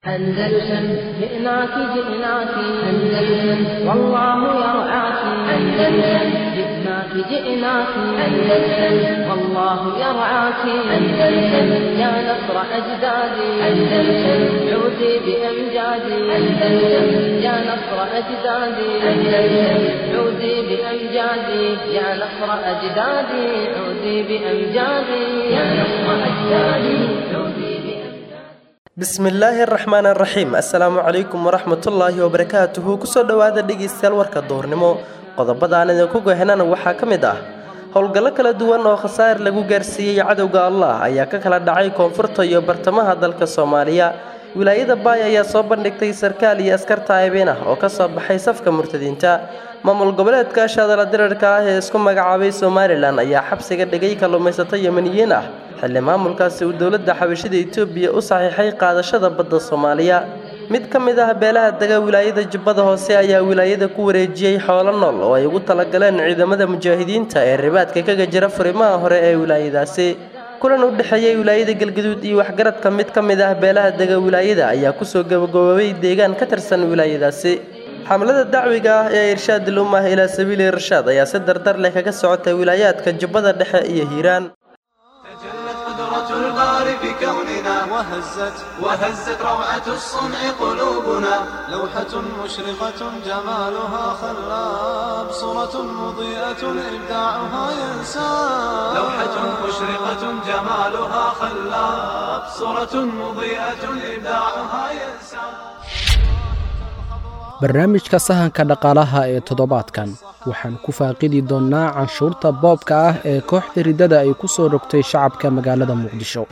أندلسن جئناك جئناك أندلسن والله يرعاك أندلسن جئناك جئناك أندلسن والله يرعاك أندلسن يا نصر أجدادي أندلسن عودي بأمجادي أندلسن يا نصر أجدادي أندلسن عودي بأمجادي يا نصر أجدادي عودي بأمجادي يا نصر أجدادي عودي بأمجادي bismillaahi araxmaan araxiim assalaamu calaykum waraxmatullaahi wabarakaatuhu kusoo dhowaada dhegeystayaal warka duurnimo qodobadaan idinku gohenana waxaa ka mid ah howlgallo kala duwan oo khasaar lagu gaarsiiyey cadowga allah ayaa ka kala dhacay koonfurta iyo bartamaha dalka soomaaliya wilaayada baay ayaa soo bandhigtay sarkaal iyo askar taayibin ah oo kasoo baxay safka murtadiinta maamul goboleedka shaadala dirarka ah ee isku magacaabay somalilan ayaa xabsiga dhigay kalluumaysato yemaniyiin ah xilli maamulkaasi uu dowladda xabashida etoobiya u saxiixay qaadashada badda soomaaliya mid ka mid ah beelaha dega wilaayada jubbada hoose ayaa wilaayada ku wareejiyey xoolo nool oo ay ugu talagaleen ciidamada mujaahidiinta ee ribaadka kaga jira furimaha hore ee wilaayadaasi kulan u dhexeeyey wilaayada galgaduud iyo waxgaradka mid ka mid ah beelaha dega wilaayada ayaa kusoo gabagaboobay deegaan ka tirsan wilaayadaasi xamlada dacwiga ah ee irshaadil ummah ilaa sabiili irshaad ayaa si dardar leh kaga socotay wilaayaadka jubbada dhexe iyo hiiraan تجلت قدرة البار في كوننا وهزت وهزت روعة الصنع قلوبنا لوحة مشرقة جمالها خلاب صورة مضيئة إبداعها ينساب لوحة مشرقة جمالها خلاب صورة مضيئة إبداعها ينساب barnaamijka sahanka dhaqaalaha ee toddobaadkan waxaan ku faaqidi doonnaa canshuurta boobka ah ee kooxda riddada ay ku soo rogtay shacabka magaalada muqdisho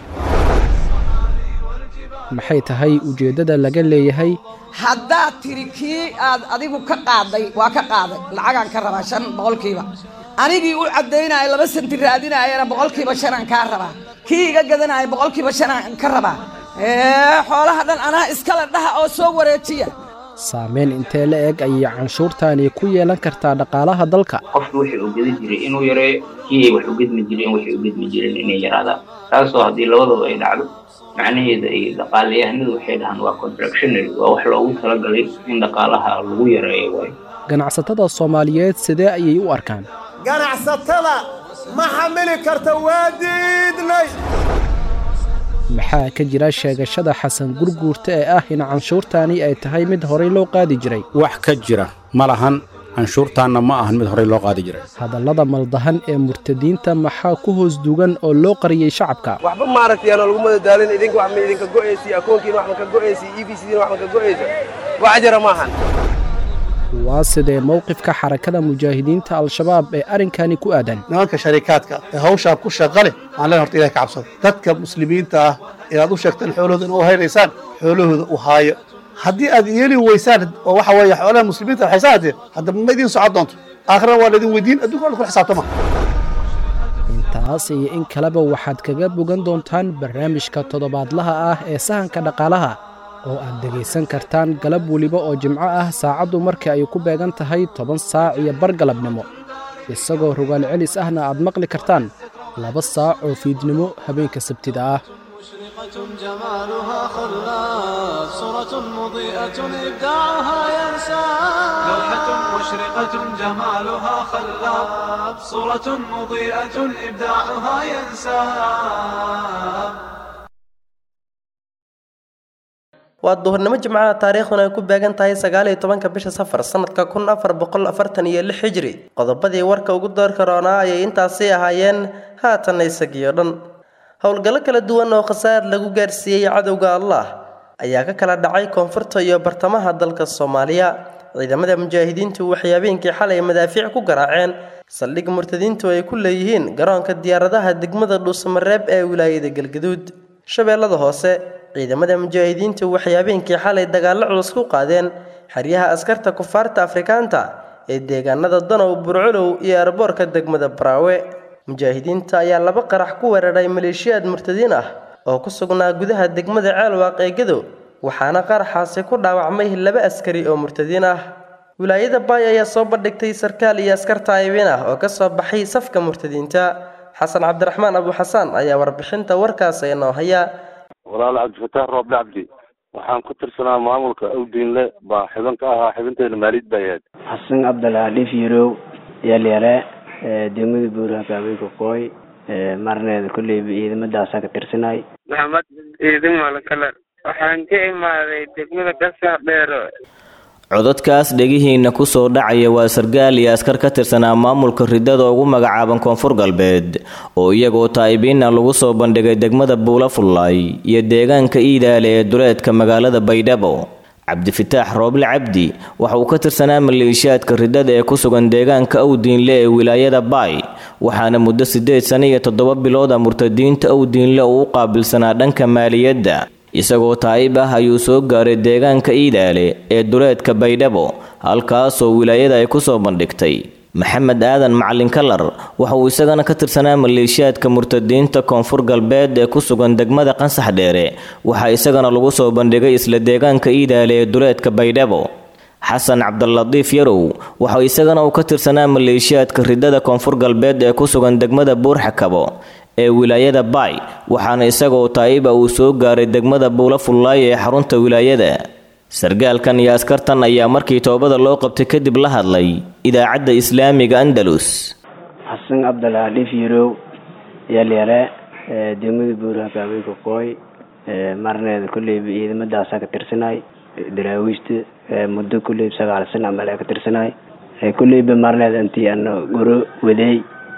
maxay tahay ujeeddada laga leeyahay haddaad tiri kii aad adigu ka qaaday waa ka qaaday lacagaan ka rabaa shan boqolkiiba anigii u caddaynaya laba santi raadinayana boqolkiiba shanaan kaa rabaa kii iga gadanaya boqolkiiba shanaan ka rabaa ee xoolaha dhan anaa iskale dhaha oo soo wareejiya saameyn intee la eg ayay canshuurtani ku yeelan kartaa dhaqaalaha dalka qofki wixii uu gedi jiray inuu yareeyo kii ay wax u gedmi jireen waxay u gedmi jireen inay yaraadaan taasoo haddii labadaba ay dhacdo macnaheeda ay dhaqaalayahanadu waxay dhahaan waa contractionary waa wax loogu talagalay in dhaqaalaha lagu yareeyo waayo ganacsatada soomaaliyeed sidee ayay u arkaan ganacsatada ma xamili karta waa diidnay maxaa ka jira sheegashada xasan gurguurta ee ah in canshuurtani ay tahay mid horay loo qaadi jiray wax ka jira ma lahan canshuurtaanna ma ahan mid horey loo qaadi jiray hadallada maldahan ee murtadiinta maxaa ku hoos dugan oo loo qariyey shacabka waxba maaragtay aan lagu madadaalin idinka wax ma idinka go'aysi akoonkiina wax ma ka go'aysi e b c-diina wax ma ka go'aysa wax jira maahan waa sidee mowqifka xarakada mujaahidiinta al-shabaab ee arrinkani ku aadan nimanka sharikaadka ee hawshaa ku shaqa leh waxaan leen horta ilahay ka cabsada dadka muslimiinta ah ee aad u sheegteen xoolahooda in u haynaysaan xoolahooda u haayo haddii aad yeeli weysaan oo waxa weeye xoolaha muslimiinta waxaysaa haddee hadda ma idiin socon doonto aakhirana waa laydin weydiin adduunka waa kula xisaabtama intaas iyo in kaleba waxaad kaga bogan doontaan barnaamijka toddobaadlaha ah ee sahanka dhaqaalaha oo aad dhegaysan kartaan galab weliba oo jimco ah saacaddu markii ay ku beegan tahay toban saac iyo bar galabnimo isagoo rogaal celis ahna aad maqli kartaan laba saac oo fiidnimo habeenka sabtida ah مشرقة جمالها خلاب صورة مضيئة إبداعها ينساب لوحة مشرقة جمالها خلاب صورة مضيئة إبداعها ينساب waa duhurnimo jimcaha taariikhduna ay ku beegan tahay sagaaliyo tobanka bisha safar sanadka kun afar boqol afartan iyo lix hijri qodobadii warka ugu doorka roonaa ayay intaasi ahaayeen haatanna isagiyo dhan howlgallo kala duwan oo khasaar lagu gaarsiiyey cadowga allah ayaa ka kala dhacay koonfurta iyo bartamaha dalka soomaaliya ciidamada mujaahidiintu waxay habeenkii xalay madaafiic ku garaaceen saldhig murtadiintu ay ku leeyihiin garoonka diyaaradaha degmada dhuusamareeb ee wilaayada galgaduud shabeellada hoose ciidamada mujaahidiintu waxay habeenkii xalay dagaallo culus ku qaadeen xeryaha askarta kufaarta afrikaanta ee deegaanada danow burculow iyo arboorka degmada baraawe mujaahidiinta ayaa laba qarax ku weeraray maleeshiyaad murtadiin ah oo ku sugnaa gudaha degmada ceelwaaq ee gadow waxaana qaraxaasi ku dhaawacmay laba askari oo murtadiin ah wilaayada baay ayaa soo bandhigtay sarkaal iyo askar taayibiin ah oo ka soo baxay safka murtadiinta xasan cabdiraxmaan abu xasaan ayaa warbixinta warkaas inoo haya walaal cabdifataax rooble cabdi waxaan ku tirsanaa maamulka awdiinle baa xibin ka ahaa xibinteena maalid bay ahayd xasan cabdilhaadhif yarow yalyare degmada buuraha gaabeyka kooy marneeda kolleyba ciidamadaasa ka tirsanay maxamed ciidan malakalar waxaan ka imaaday degmada gasax dheero codadkaas dhegihiina kusoo dhacaya waa sargaal iyo askar ka tirsanaa maamulka ridada ugu magacaaban koonfur galbeed oo iyagoo taa'ibiina lagu soo bandhigay degmada buula fullaay iyo deegaanka iidaale ee duleedka magaalada baydhabo cabdifitaax rooble cabdi waxa uu ka tirsanaa maleeshiyaadka ridada ee ku sugan deegaanka awdiinle ee wilaayada baay waxaana muddo siddeed sano iyo toddoba bilooda murtadiinta awdiinle uu u qaabilsanaa dhanka maaliyadda isagoo taa'ib ah ayuu soo gaaray deegaanka iidaale ee duleedka baydhabo halkaasoo wilaayada ay ku soo bandhigtay maxamed aadan macalin kalar waxa uu isagana ka tirsanaa maleeshiyaadka murtadiinta koonfur galbeed ee ku sugan degmada qansax dheere waxaa isagana lagu soo bandhigay isla deegaanka iidaale ee duleedka baydhabo xasan cabdilatiif yarow waxa isagana uu ka tirsanaa maleeshiyaadka ridada koonfur galbeed ee ku sugan degmada buurxakabo ee wilaayada baay waxaana isagoo taa'iba uu soo gaaray degmada buula fullaay ee xarunta wilaayada sargaalkan iyo askartan ayaa markii toobada loo qabtay kadib la hadlay idaacadda islaamiga andalus xasan cabdilhaadhif yarow yalyare degmada buuraha gaabeyka kooy marneeda kolleyba ciidamadaasa ka tirsanay daraawiishta muddo kolleyba sagaal sana amal ka tirsanay kolleyba marneeda intii ana goro wadeey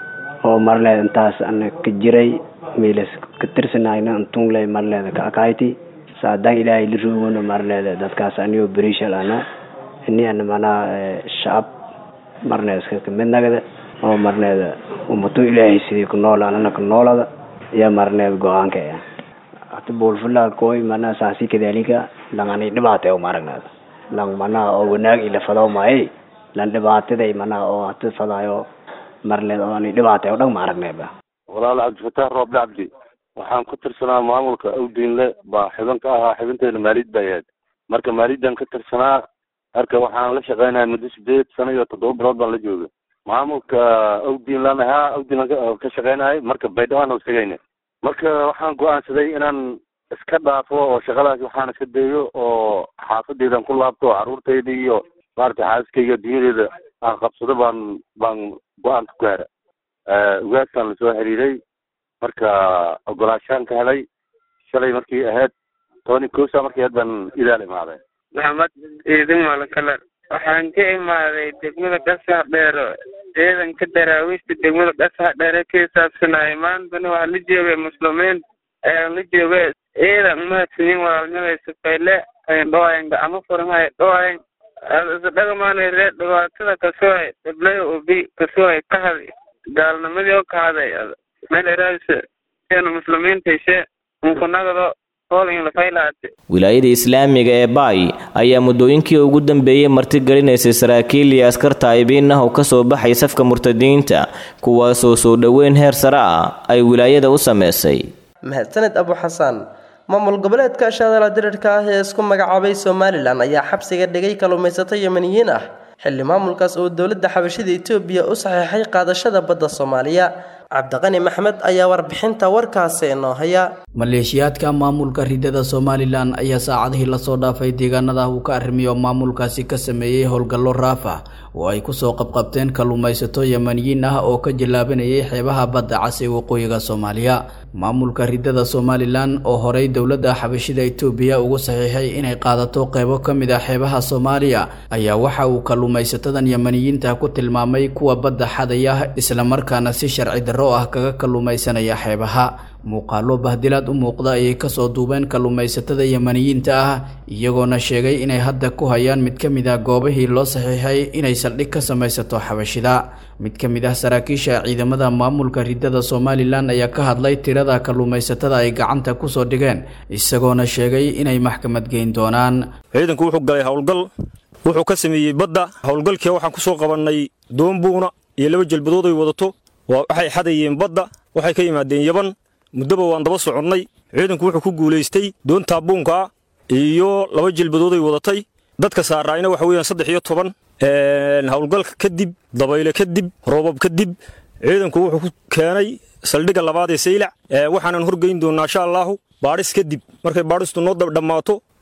oo marleeda intaas ana ka jiray miilas ka tirsanayna intungley marleeda ka akayti saadaan ilaahay la roogona marleeda dadkaas anigoo berishal ana ini ana manaa shacab marneeda iska kamid nagada oo marneeda umato ilaahay sidii ku nool anana ka noolada iyo marneeda go-aanka ah hata buulfulaa kooy manaa saasi kadalika lang ani dhibaata uma aragnaada lang manaa oo wanaag ila fadaw maaye lan dhibaataday manaa oo hata fadaayo marleed oo ani dhibaatay oo dhan ma aragnayba walaal cabdifataax rooble cabdi waxaan ku tirsanaa maamulka awdiinle baa xibin ka ahaa xibinteena maalid bay ahayd marka maalidan ka tirsanaa marka waxaan la shaqeynaya muddo sideed sano iyo toddoba bilood baan la jooga maamulka awdiinlan ahaa awdiinlan ka shaqeynayay marka baydhawaan usagayna marka waxaan go-aansaday inaan iska dhaafo oo shaqadaas waxaan iska dayo oo xaafadeydan ku laabto caruurtayda iyo maarata xaaskayga dunyadeeda aan qabsado baan baan go-aan ku gaara ugaaskaan lasoo xiriiray marka ogolaashaan ka helay shalay markii ahayd tony cosa markii ahayd baan idaal imaaday maxamed ciidan malakalar waxaan ka imaaday degmada gasax dheero ciidanka daraawiishta degmada gasax dheere ka hisaabsanaya maantana waxaa la joogay muslimiin ayaan la joogay ciidan umahadsanin walaalnimay safayle ayn dhawayan gacmo furmay dhawayan isdhagamaanay ree dhibaatada kasoohay dhiblaya obi kasoohay ka haday gaalnimadii oo ka haday meel eraasa seenu muslimiinta heshe unkunagado hoolin lafaylaate wilaayada islaamiga ee baay ayaa muddooyinkii ugu dambeeyey martigelinaysay saraakiil iyo askar taa'ibiin ah oo ka soo baxay safka murtadiinta kuwaasoo soo dhoweyn heer sare ah ay wilaayada u sameysay mahadsaned abu xasaan maamul goboleedka shaadala dirirka ah ee isku magacaabay somalilan ayaa xabsiga dhigay kalluumaysato yemaniyiin ah xilli maamulkaas oo dowladda xabashida etoobiya u saxiixay qaadashada badda soomaaliya cabdiqani maxmed ayaa warbixinta warkaasi inoo haya maleeshiyaadka maamulka ridada somalilan ayaa saacadihii lasoo dhaafay deegaanada uu ka arrimiyo maamulkaasi ka sameeyey howlgallo raaf ah oo ay kusoo qabqabteen kalluumaysato yemaniyiin ah oo ka jallaabanayay xeebaha badda cas ee waqooyiga soomaaliya maamulka ridada somalilan oo horey dowladda xabashida etoobiya ugu saxiixay inay qaadato qeybo ka mid ah xeebaha soomaaliya ayaa waxa uu kalluumaysatadan yemaniyiinta ku tilmaamay kuwa badda xadaya islamarkaana si sharci darro ah kaga kalluumaysanaya xeebaha muuqaalo bahdilaad u muuqda ayay kasoo duubeen kalluumaysatada yemaniyiinta ah iyagoona sheegay inay hadda ku hayaan mid ka mid ah goobihii loo saxiixay inay saldhig ka samaysato xabashida mid ka mid ah saraakiisha ciidamada maamulka ridada somalilan ayaa ka hadlay tirada kalluumaysatada ay gacanta kusoo dhigeen isagoona sheegay inay maxkamad geyn doonaan ciidanku wuxuu galay howlgal wuxuu ka sameeyey badda howlgalkii waxaan kusoo qabannay doombuuna iyo laba jelbadood ay wadato waxay xadayeen badda waxay ka yimaadeen yaban muddoba waan daba soconnay ciidanku wuxuu ku guulaystay doontaa buunkaa iyo laba jelbadooday wadatay dadka saaraayna waxa weeyaan saddex iyo toban howlgalka kadib dabayle kadib roobab kadib ciidanku wuxuu ku keenay saldhigga labaad ee saylac waxaanan horgeyn doonnaa insha allaahu baadhis kadib markay baadhistu noo dhammaato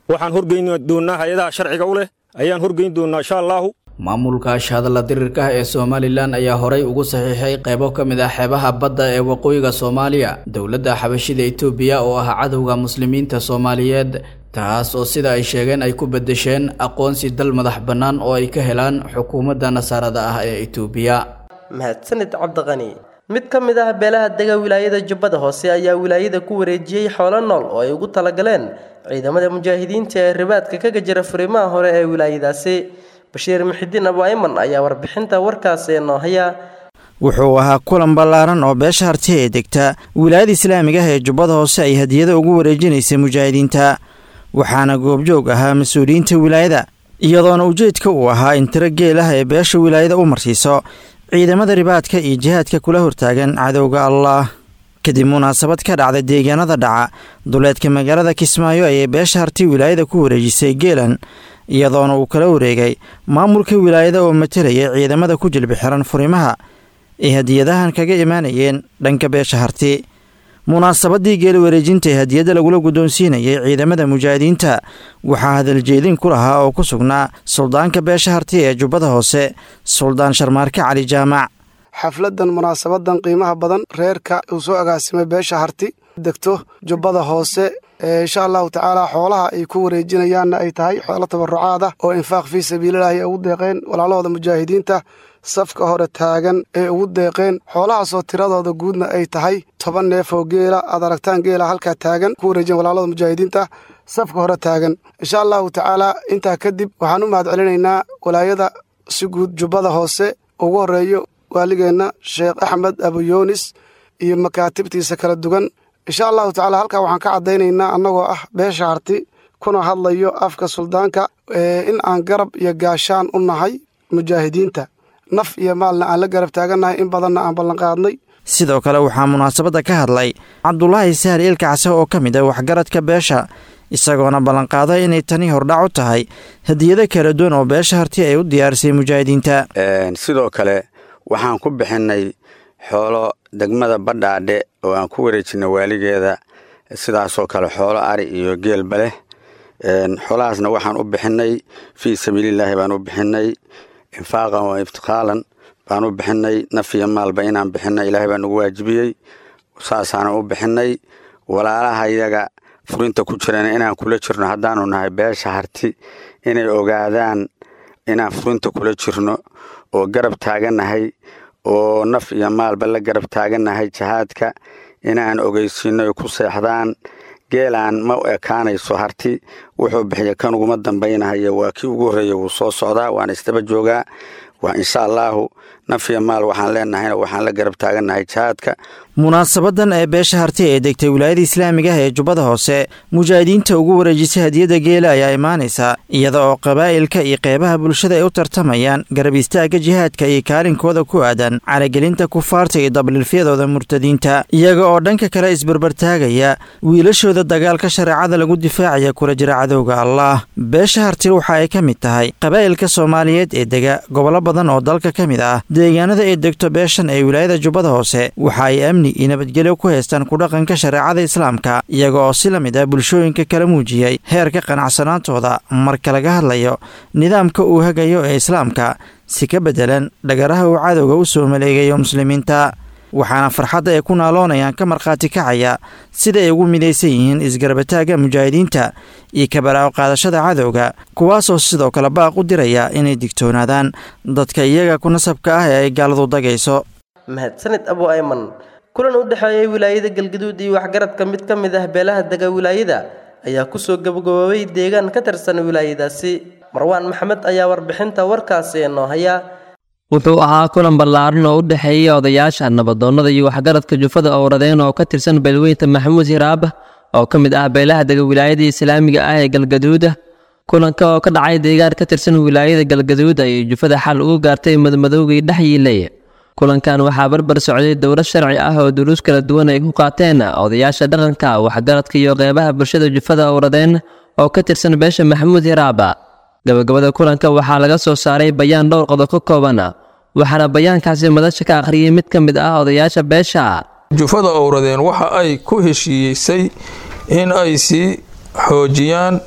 waxaan horgeyn doonnaa hay-adaha sharciga u leh ayaan horgeyn doonnaa insha allaahu maamulka shahadala dirirka ee somalilan ayaa horay ugu saxiixay qaybo ka mid ah xeebaha badda ee waqooyiga soomaaliya dowladda xabashida etoobiya oo ah cadowga muslimiinta soomaaliyeed taas oo sida ay sheegeen ay ku beddesheen aqoonsi dal madax bannaan oo ay ka helaan xukuumadda nasaarada ah ee etoobiya mahadsanid cabdiqani mid ka mid ah beelaha dega wilaayada jubbada hoose ayaa wilaayada ku wareejiyey xoolo nool oo ay ugu talagaleen ciidamada mujaahidiinta ee ribaadka kaga jira furimaha hore ee wilaayadaasi bashiir muxidiin abu ayman ayaa warbixinta warkaasi noo haya wuxuu ahaa kulan ballaaran oo beesha harti ee degta wilaayada islaamiga ah ee jubbada hoose ay hadiyada ugu wareejinaysay mujaahidiinta waxaana goobjoog ahaa mas-uuliyiinta wilaayada iyadoona ujeedka uu ahaa in tiro geel ah ee beesha wilaayada u marsiiso ciidamada ribaadka iyo jihaadka kula hortaagan cadowga allah kadib munaasabad ka dhacda deegaanada dhaca duleedka magaalada kismaayo ayay beesha harti wilaayada ku wareejisay geelan iyadoona uu kala wareegay maamulka wilaayada oo matelaya ciidamada ku jilbi xiran furimaha ay hadiyadahan kaga imaanayeen dhanka beesha harti munaasabadii geeli wareejinta ee hadiyadda lagula guddoonsiinayay ciidamada mujaahidiinta waxaa hadaljeedin ku lahaa oo ku sugnaa suldaanka beesha harti ee jubbada hoose suldaan sharmaarke cali jaamac xafladan munaasabadan qiimaha badan reerka uu soo agaasimay beesha harti degto jubbada hoose insha allahu tacaala xoolaha ay ku wareejinayaanna ay tahay xoolo tabarucaad ah oo infaaq fii sabiililahi ay ugu deeqeen walaalahooda mujaahidiinta safka hore taagan ee ugu deeqeen xoolahaasoo tiradooda guudna ay tahay toban neef oo geela aad aragtaan geela halkaa taagan ku wareejiyan walaalada mujaahidiinta safka hore taagan insha allahu tacaala intaa kadib waxaan u mahad celinaynaa walaayada si guud jubbada hoose ugu horeeyo waaligeenna sheekh axmed abuyoonis iyo makaatibtiisa kala duwan insha allahu tacala halkaa waxaan ka caddaynaynaa annagoo ah beesha harti kuna hadlayo afka suldaanka in aan garab iyo gaashaan u nahay mujaahidiinta naf iyo maalna aan la garab taagannahay in badanna aan ballanqaadnay sidoo kale waxaa munaasabadda ka hadlay cabdulaahi sahal ilkacse oo ka mid ah waxgaradka beesha isagoona ballanqaaday inay tani hordhac u tahay hadiyado kala duwan oo beesha harti ay u diyaarisay mujaahidiinta sidoo kale waxaan ku bixinnay xoolo degmada badhaadhe oo aan ku wareejinay waaligeeda sidaasoo kale xoolo ari iyo geelba leh xoolahaasna waxaan u bixinnay fii sabiilillaahi baan u bixinnay infaaqan wa iftiqaalan baan u bixinnay naf iyo maalba inaan bixinay ilaahay baa nagu waajibiyey saasaanan u bixinnay walaalaha iyaga furinta ku jirana inaan kula jirno haddaanu nahay beesha harti inay ogaadaan inaan furinta kula jirno oo garab taagannahay oo naf iyo maalba la garab taagannahay jihaadka inaan ogeysiino ay ku seexdaan geelaan ma ekaanayso harti wuxuu bixiya kan uguma dambaynahayo waa kii ugu horreeya wuu soo socdaa waana isdaba joogaa waa insha allaahu naf iyo maal waxaan leenahayna waxaan la garab taagannahay jihaadka munaasabadan ee beesha harti ee degtay wilaayada islaamiga ah ee jubbada hoose mujaahidiinta ugu wareejisay hadiyadda geela ayaa imaanaysa iyada oo qabaa'ilka iyo qeybaha bulshada ay u tartamayaan garab istaagga jihaadka iyo kaalinkooda ku aadan caragelinta kufaarta iyo dabliilfyadooda murtadiinta iyaga oo dhanka kale isbarbartaagaya wiilashooda dagaalka shareecada lagu difaacaya kula jira cadowga allah beesha harti waxa ay ka mid tahay qabaa'ilka soomaaliyeed ee dega gobollo badan oo dalka ka mid ah deegaanada ay degto beeshan ee wilaayada jubbada hoose waxa ay amni iyo nabadgelyo ku haystaan kudhaqanka shareecada islaamka iyaga oo si la mid ah bulshooyinka kala muujiyey heerka qanacsanaantooda marka laga hadlayo nidaamka uu hagayo ee islaamka si ka beddelan dhagaraha uu cadowga u soo maleegayo muslimiinta waxaana farxadda ay ku naaloonayaan ka markhaati kacaya sida ay ugu midaysan yihiin isgarabataagga mujaahidiinta iyo kabaraaco qaadashada cadowga kuwaasoo sidoo kale baaq u diraya inay digtoonaadaan dadka iyaga ku nasabka ah ee ay gaaladu dagayso mahadsanid abu ayman kulan u dhexeeyay wilaayada galgaduud iyo waxgaradka mid ka mid ah beelaha dega wilaayada ayaa kusoo gabagaboobay deegaan ka tirsan wilaayadaasi marwaan maxamed ayaa warbixinta warkaasi noo haya wuxuu ahaa kulan ballaaran oo u dhexeeyay odayaasha nabadoonnada iyo waxgaradka jufada owradeen oo ka tirsan beelweynta maxamuud hiraab oo ka mid ah beelaha dega wilaayada islaamiga ah ee galgaduuda kulanka oo ka dhacay deegaan ka tirsan wilaayada galgaduud ayay jufada xal ugu gaartay madmadowgii dhex yiilay kulankan waxaa barbar socday dowlad sharci ah oo duruus kala duwan ay ku qaateen odayaasha dhaqanka waxgaradka iyo qeybaha bulshada jufada owradeen oo ka tirsan beesha maxamuud hiraaba gabagabada kulanka waxaa laga soo saaray bayaan dhowr qodob ka kooban waxaana bayaankaasi madasha ka akhriyey mid ka mid ah odayaasha beesha jufada owradeen waxa ay ku heshiiyeysay in ay sii xoojiyaan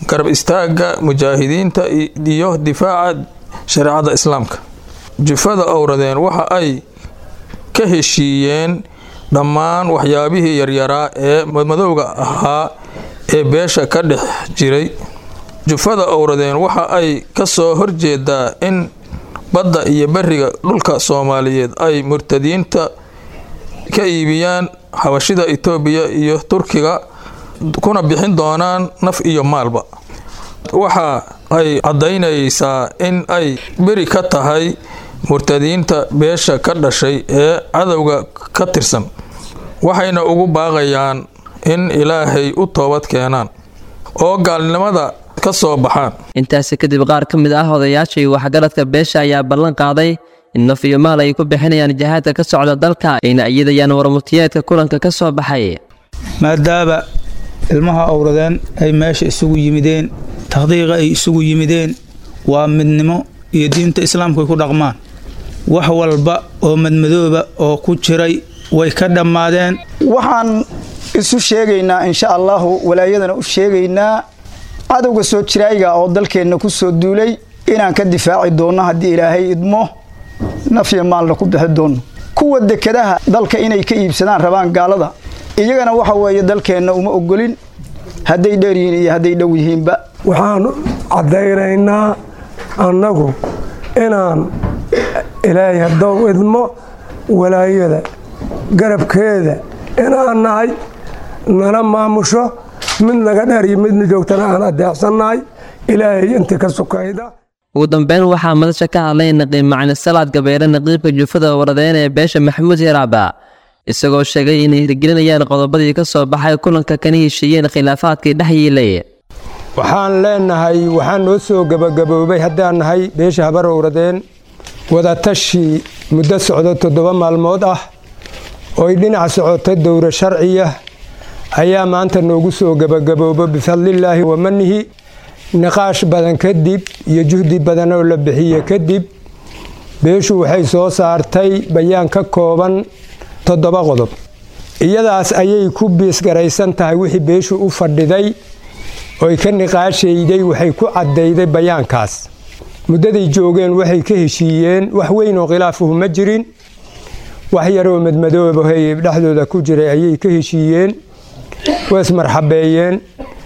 garab istaagga mujaahidiinta iyo difaaca shareecada islaamka jufada owradeen waxa ay ka heshiiyeen dhammaan waxyaabihii yaryaraa ee madmadowga ahaa ee beesha ka dhex jiray jufada owradeen waxa ay ka soo horjeedaa in badda iyo beriga dhulka soomaaliyeed ay murtadiinta ka iibiyaan xabashida itoobiya iyo turkiga kuna bixin doonaan naf iyo maalba waxa ay caddaynaysaa in ay beri ka tahay murtadiinta beesha ka dhashay ee cadowga ka tirsan waxayna ugu baaqayaan in ilaahay u toobad keenaan oo gaalnimada ka soo baxaan intaasi kadib qaar ka mid ah odayaashii waxgaradka beesha ayaa ballan qaaday in naf iyo maal ay ku bixinayaan jihaadka ka socda dalka ayna iyadayaan warmutiyeedka kulanka ka soo baxay maadaaba ilmaha owradeen ay meesha isugu yimideen takhdiiqa ay isugu yimideen waa midnimo iyo diinta islaamku ay ku dhaqmaan wax walba oo madmadooba oo ku jiray way ka dhammaadeen waxaan isu sheegaynaa insha allahu walaayadana u sheegaynaa cadowga soo jiraayiga oo dalkeenna ku soo duulay inaan ka difaaci doonno haddii ilaahay idmo nafya maalna ku bixi doonno kuwa dekadaha dalka inay ka iibsadaan rabaan gaalada iyagana waxa weeye dalkeenna uma ogolin hadday dheer yihiin iyo hadday dhow yihiinba waxaan caddaynaynaa annagu inaan ilaahay haddou idmo walaayada garabkeeda inaan nahay nala maamusho mid naga dheer iyo midna joogtana aan adeecsannahay ilaahay intii ka sukayda ugu dambeyn waxaa madasha ka hadlay naqiib macni salaad gabeere naqiibka jufada waradeen ee beesha maxamuud hiraaba isagoo sheegay inay hirgelinayaan qodobadii ka soo baxay kulanka kana heshiiyeen khilaafaadkii dhex yiilay waxaan leenahay waxaan noo soo gebagaboobay haddaan nahay beesha habar owradeen wadatashi muddo socdo toddoba maalmood ah ooy dhinac socoto dowro sharciya ayaa maanta noogu soo gebagaboobo bifadlillaahi wamanihi niqaash badan kadib iyo juhdi badan oo la bixiye kadib beeshu waxay soo saartay bayaan ka kooban toddoba qodob iyadaas ayay ku biisgaraysan tahay wixii beeshu u fadhiday oy ka niqaashayday waxay ku caddayday bayaankaas muddaday joogeen waxay ka heshiiyeen wax weyn oo khilaafuhu ma jirin wax yaroo madmadoobahay dhexdooda ku jiray ayay ka heshiiyeen waa ismarxabeeyeen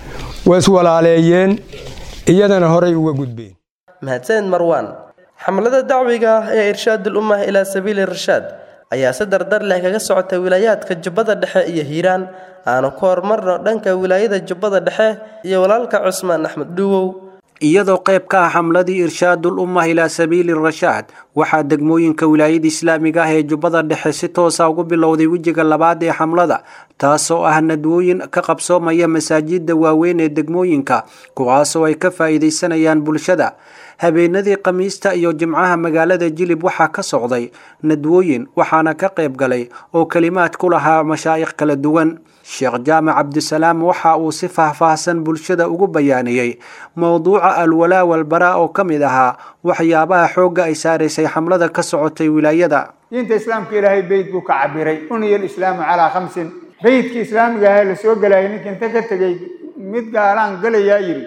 waa iswalaaleeyeen iyadana horay uga gudbeen mahadsanid marwaan xamlada dacwiga ah ee irshaadul ummah ilaa sabiili rashaad ayaa si dardar leh kaga socota wilaayaadka jubbada dhexe iyo hiiraan aanu ku horumarno dhanka wilaayada jubbada dhexe iyo walaalka cusmaan axmed dhuwow iyadoo qayb ka ah xamladii irshaadul ummah ilaa sabiili rashaad waxaa degmooyinka wilaayada islaamiga ah ee jubbada dhexe si toosa ugu bilowday wejiga labaad ee xamlada taasoo ah nadwooyin ka qabsoomaya masaajida waaweyn ee degmooyinka kuwaasoo ay ka faa'iidaysanayaan bulshada habeenadii khamiista iyo jimcaha magaalada jilib waxaa ka socday nadwooyin waxaana ka qayb galay oo kelimaad ku lahaa mashaa'ikh kala duwan sheekh jaamac cabdisalaam waxa uu si faahfaahsan bulshada ugu bayaaniyey mowduuca alwalaa walbaraa oo ka mid ahaa waxyaabaha xoogga ay saaraysay xamlada ka socotay wilaayada diinta islaamka ilaahay beyd buu ka cabiray uniya alislaamu calaa khamsin beydkii islaamiga ahaa la soo gelayay ninka inta ka tegey mid gaalaan galayaa yidhi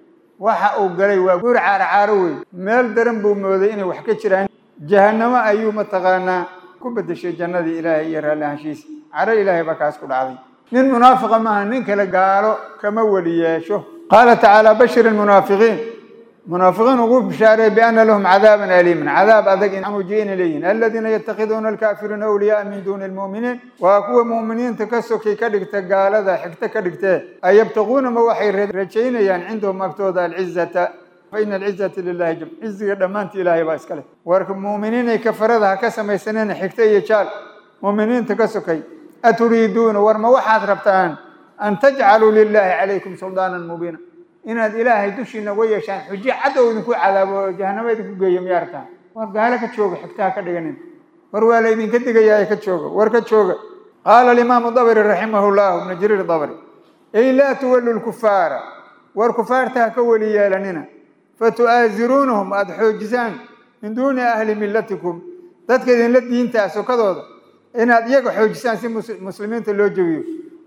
waxa uu galay waa guur caaracaaro wey meel daran buu mooday inay wax ka jiraan jahannamo ayuu mataqaanaa ku bedeshay jannadii ilaahay iyo raalli ahaanshiisa caro ilaahay baa kaas ku dhacday nin munaafiqa maaha nin kale gaalo kama weli yeesho qaala tacaala bashir almunaafiqiin munaafiqiin ugu bishaareey biana lahum cadaaban aliiman cadaab adag in mujiina leeyihin aladiina yatakhiduuna alkaafiriina awliyaaa min duuni almu'miniin waa kuwa mu'miniinta ka sokay ka dhigta gaalada xigto ka dhigtee ayabtaquuna ma waxay rajaynayaan cindahum agtooda alcizata faina alcizata lilahi jam ciziga dhammaantii ilaahay baa iska leh warka mu'miniinay kafarada ha ka samaysaneen xigto iyo jaal mu'miniinta ka sokay aturiiduuna war ma waxaad rabtaan an tajcaluu lilaahi calaykum suldaanan mubiina inaad ilaahay dushiina uga yeeshaan xujo cadow idinku cadaabo oo jahanamo idinku geeyo miyaa rabtaan war gaalo ka jooga xigtaha ka dhiganin war waa la idinka digayaa ka jooga war ka jooga qaala alimaamu dabri raximahu llahu ibnu jariir dabri ay laa tuwallu lkufaara war kufaarta ha ka weli yeelanina fatu'aasiruunahum aada xoojisaan min duuni ahli millatikum dadka idinla diintaa sokadooda inaad iyaga xoojisaan si muslimiinta loo jebiyo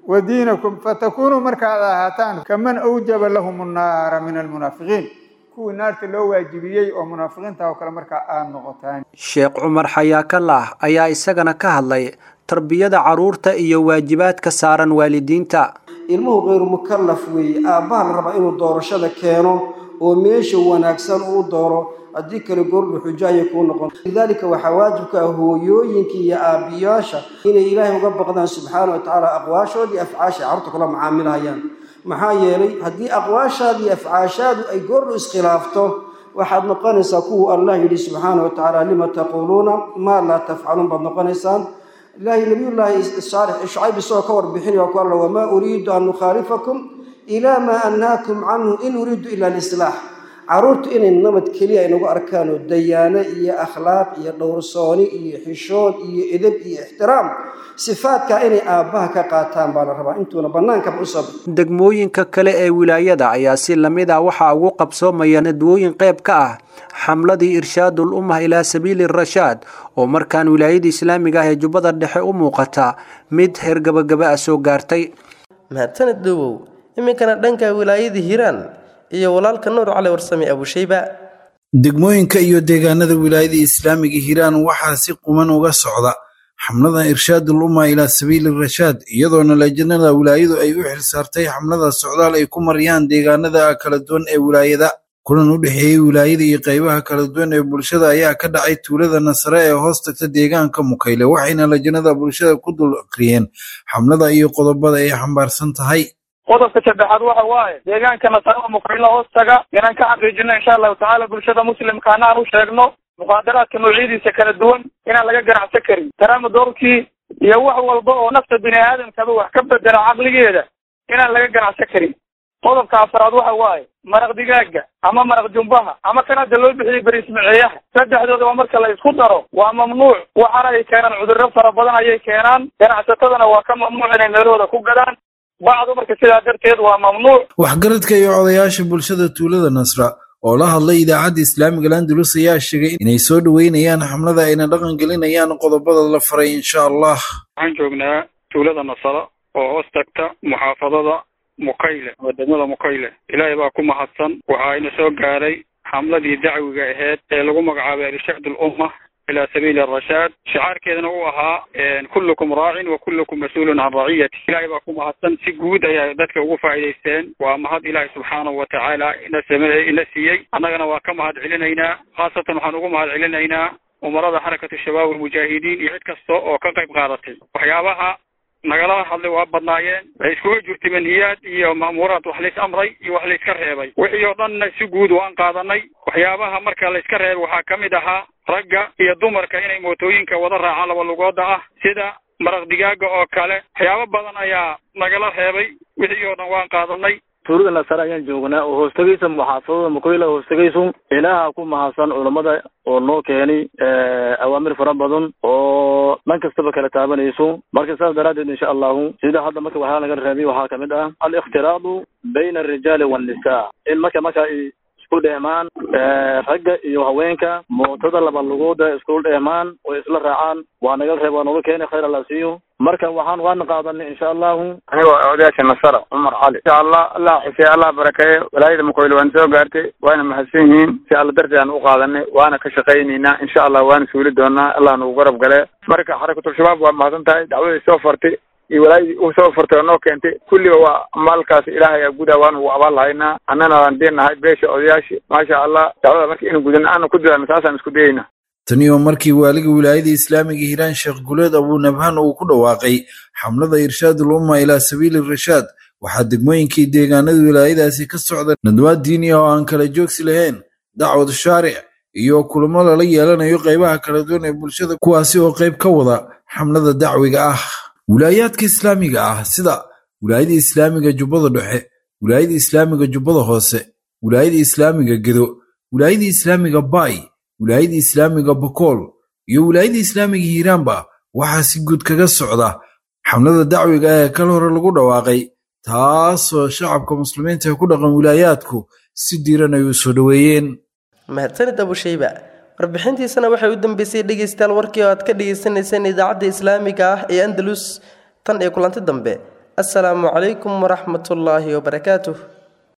wa diinakum fatakuunuu markaad ahaataan kaman awjaba lahum annaara min almunaafiqiin kuwii naarta loo waajibiyey oo munaafiqiinta oo kale markaa aada noqotaan sheekh cumar xayaakalah ayaa isagana ka hadlay tarbiyada carruurta iyo waajibaadka saaran waalidiinta ilmuhu kayru mukallaf weeye aabbaha la rabaa inuu doorashada keeno oo meesha wanaagsan uu dooro haddii kale goordhu xujo ayay kuu noqon lidaalika waxaa waajibka ah hooyooyinka iyo aabbiyaasha inay ilaahay uga baqdaan subxaana wa tacaala aqwaashoodii afcaasha carruurta kula macaamilhayaan maxaa yeelay haddii aqwaashaada iyo afcaashaadu ay goordhu iskhilaafto waxaad noqonaysaa kuwuu allah yidhi subxaana wa tacaala lima taquuluuna maa laa tafcaluun baad noqonaysaan ilaahay nabiyullaahi saalix shucayb isagoo ka warbixinaya ku alla wamaa uriidu an nukhaalifakum ilaa maa annaakum canhu in uriidu ila lislaax carruurtu inay nabad keliya inagu arkaan oo dayaano iyo akhlaaq iyo dhowrsooni iyo xishood iyo edeb iyo ixtiraam sifaadkaa inay aabbaha ka qaataan baa la rabaa intuuna bannaankaba u sab degmooyinka kale ee wilaayada ayaa si lamid ah waxaa ugu qabsoomaya nadwooyin qayb ka ah xamladii irshaadul ummah ilaa sabiili rashaad oo markaan wilaayada islaamiga ah ee jubbada dhexe u muuqata mid heer gabagaba ah soo gaartay mahadsaned dhowow iminkana dhanka wilaayada hiiraan iyo walaalka nuur cali warsame abushayba degmooyinka iyo deegaanada wilaayada islaamiga hiiraan waxaa si quman uga socda xamlada irshaadul umma ilaa sabiili rashaad iyadoona lajnada wilaayadu ay u xilsaartay xamlada socdaal ay ku mariyaan deegaanada kala duwan ee wilaayada kulan u dhexeeyey wilaayada iyo qaybaha kala duwan ee bulshada ayaa ka dhacay tuulada nasare ee hoos tagta deegaanka mukayle waxayna lajnada bulshada ku dul akriyeen xamlada iyo qodobada ay xambaarsan tahay qodobka saddexaad waxa waaye deegaanka nasarada mukayla hoos taga inaan ka xaqiijino insha allahu tacaala bulshada muslimkaana aan u sheegno muqaadaraadka noocyadiisa kala duwan inaan laga ganacsan karin taraama doorkii iyo wax walba oo nafta bini aadamkaba wax ka bedela caqligeeda inaan laga ganacsan karin qodobka afaraad waxa waaye maraq digaaga ama maraq jumbaha ama kan hadda loo bixiyey beriismaceeyaha saddexdoodaba marka la isku daro waa mamnuuc waxaana ay keenaan cudurro fara badan ayay keenaan ganacsatadana waa ka mamnuuc inay meelahooda ku gadaan bacdu marka sidaa darteed waa mamnuuc waxgaradka iyo odayaasha bulshada tuulada nasra oo la hadlay idaacadda islaamiga landulus ayaa sheegay inay soo dhoweynayaan xamlada ayna dhaqan gelinayaan qodobada la faray insha allah waxaan joognaa tuulada nasara oo hoos tagta muxaafadada mukayle oo degmada mukayle ilaahay baa ku mahadsan waxa ina soo gaaray xamladii dacwiga aheyd ee lagu magacaabay irshaad ulumma ilaa sabiili arashaad shicaarkeedana uu ahaa kullukum raacin wa kullukum mas-uulun can raciyati ilaahay baa ku mahadsan si guud ayaa dadka ugu faa'iidaysteen waa mahad ilaahay subxaanahu wa tacaala ina same ina siiyey annagana waa ka mahad celinaynaa khaasatan waxaan ugu mahad celinaynaa umarada xarakatu shabaab almujaahidiin iyo cid kasta oo ka qayb qaadatay waxyaabaha nagala hadlay waa badnaayeen waxay iskuga jirtay manhiyaad iyo ma'muuraad wax lays amray iyo wax layska reebay wixii oo dhanna si guud waan qaadanay waxyaabaha marka layska reebay waxaa ka mid ahaa ragga iyo dumarka inay mootooyinka wada raacaan laba lugooda ah sida maraq digaaga oo kale waxyaabo badan ayaa nagala reebay wixii oo dhan waan qaadanay tuulada nasare ayaan joognaa oo hoostagaysa muxaafadada mukoyla hoostagayso ilaaha ku mahadsan culammada oo noo keenay awaamir fara badan oo dhan kastaba kala taabanayso marka saas daraaddeed insha allahu sida hadda marka waxaa laga reebay waxaa kamid ah aliktiraadu bayna alrijaali waannisaa in marka marka ay isku dheemaan ragga iyo haweenka mootada laba lugooda isku dheemaan oo isla raacaan waa naga reeb waa nooga keenay khayr alla siiyo marka waxaan waana qaadanay insha allahu anigoo odayaasha nasara cumar cali insha allah allah xusey allah barakeeye walaayada mukoyle waana soo gaartay waana mahadsan yihiin si alla darteed aan u qaadanay waana ka shaqaynaynaa insha allah waana suuli doonaa allah nagu garab gale marka xarakatul shabaab waa mahadsan tahay dacwaday soo fartay iyo walaayadii u soo fartay oo noo keentay kulliba waa maalkaas ilaahay aa gudaa waana ugu abaal lahaynaa annana waan deenahay beesha odayaashii maasha allah dacwada marka inu gudan aana ku dilaano taasaan isku dayayna tani oo markii waaliga wilaayada islaamiga hiiraan sheekh guleed abunabhaan uu ku dhawaaqay xamlada irshaadul umma ilaa sabiili rashaad waxaa degmooyinkii deegaanada wilaayadaasi ka socda nadwaad diini oo aan kala joogsi lahayn dacwad shaaric iyo kulamo lala yeelanayo qaybaha kala duwan ee bulshada kuwaasi oo qayb ka wada xamlada dacwiga ah wilaayaadka islaamiga ah sida wilaayada islaamiga jubbada dhexe wilaayada islaamiga jubbada hoose wilaayada islaamiga gedo wilaayada islaamiga baay wilaayada islaamiga bokool iyo wilaayada islaamiga hiiraanba waxaa si guud kaga socda xamlada dacwiga ee kal hore lagu dhawaaqay taasoo shacabka muslimiinta ee ku dhaqan wilaayaadku si diiran ay u soo dhoweeyeen mahadsanid abushayba warbixintiisana waxay u dambeysay dhegaystayaal warkii oo aad ka dhagaysanayseen idaacadda islaamiga ah ee andalus tan iyo kulanti dambe assalaamu calaykum waraxmatullaahi wabarakaatuh